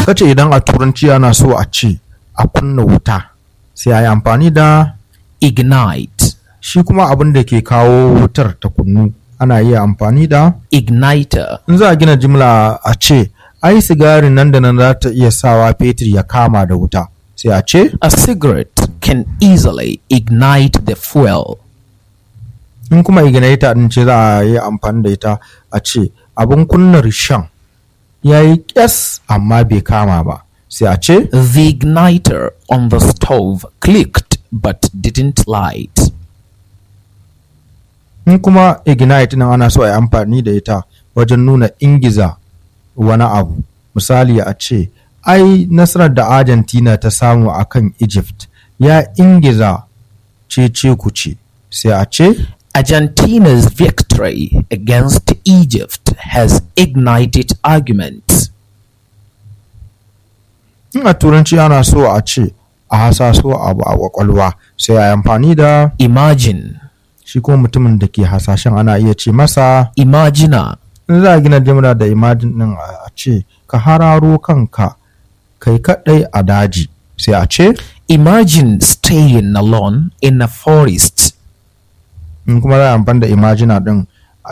kace idan a turanci ana so a ce a kunna wuta sai a yi amfani da ignite, shi kuma abin da ke kawo wutar ta kunnu ana iya amfani da igniter, in za a gina jimla a ce ai sigarin nan da nan za ta iya sawa fetur ya kama da wuta sai a ce a cigarette can easily ignite the fuel. in kuma igniter din ce za a yi amfani da ita a ce abin kunna rishan ya yi kyas amma bai kama ba sai a ce The igniter on the stove clicked but didn't light. in kuma ignite nan ana so a yi amfani da ita wajen nuna ingiza wani abu misali a ce ai nasarar da argentina ta samu a kan egypt ya ingiza cece kuce sai a ce Argentina's victory against Egypt has ignited arguments. in a turanci ana so a ce a hasaso abu a kwakwalwa sai a yi amfani da Imagine, shi kuma mutumin da ke hasashen ana iya ce masa imaginer, in za a gina jimla da imajin din a ce ka hararo kanka kai kadai a daji sai a ce imagine staying alone in a forest. in kuma za a amfani da imajina din